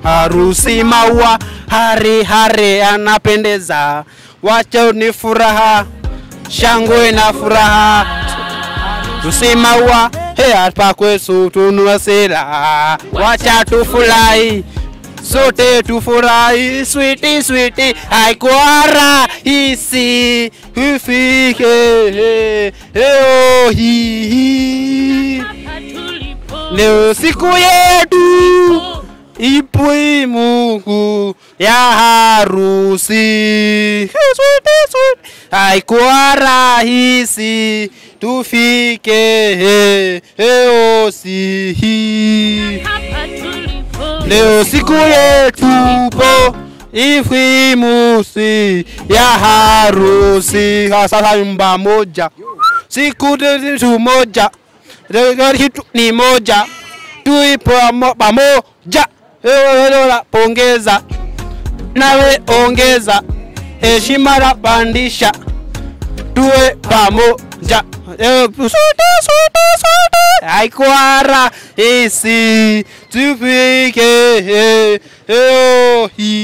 harusi maua hari hari anapendeza wacha ni furaha shangwe na furaha harusi maua he hapa kwetu tunua sera wacha tufurahi sote tufurahi switi switi haikuwa rahisi ufike leo hii leo siku yetu ipo Mungu ya harusi Switi, switi. haikuwa rahisi tufike leo si hii leo siku yetu po ifimusi ya harusi Ha, sasa nyumba moja siku tu moja Leo kitu ni moja tuipo amo- pamoja Ewe pongeza nawe ongeza heshima la pandisha tuwe pamoja Eh, sote sote sote haikuwa rahisi tufike eh, leo hii